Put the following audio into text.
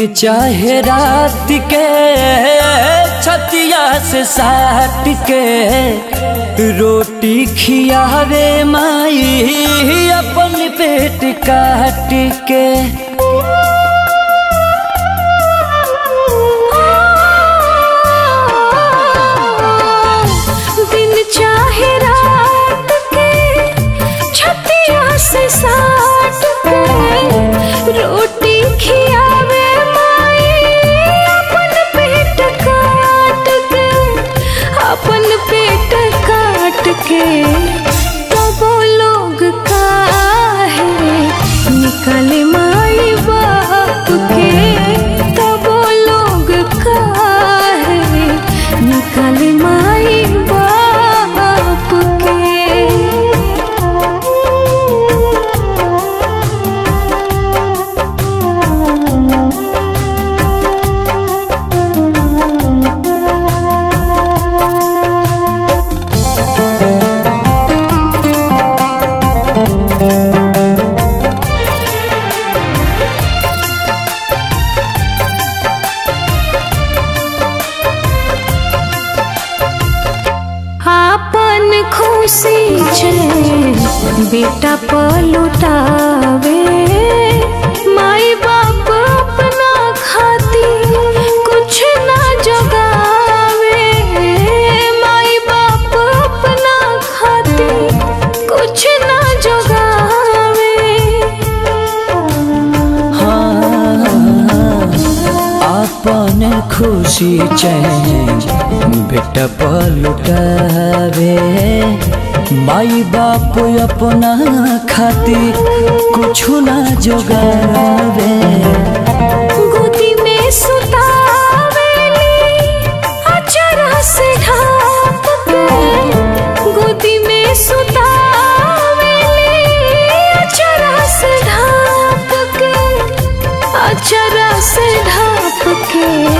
दिन चाहे रात के छतिया से साट के रोटी खियावे माई अपन पेट काट के दिन चाहे रात के छतिया से साट के रोटी खियावे माई अपन पेट काट के अपन पेट काट के तब लोग काहे निकले माई बाप के तब लोग काहे निकले माई बाप के आपन खुशी छे बेटा पलुटावे माई बाप अपना खाती कुछ ना जगावे माई बाप अपना खाती कुछ ना जगावे अपन खुशी चैन बेटा पलुटावे माई बाप अपना खातिर कुछ ना जोगावे गोदी में सुतावेली अचरा से ढाप के गोदी में सुतावेली अचरा से ढाप के अचरा से ढाप के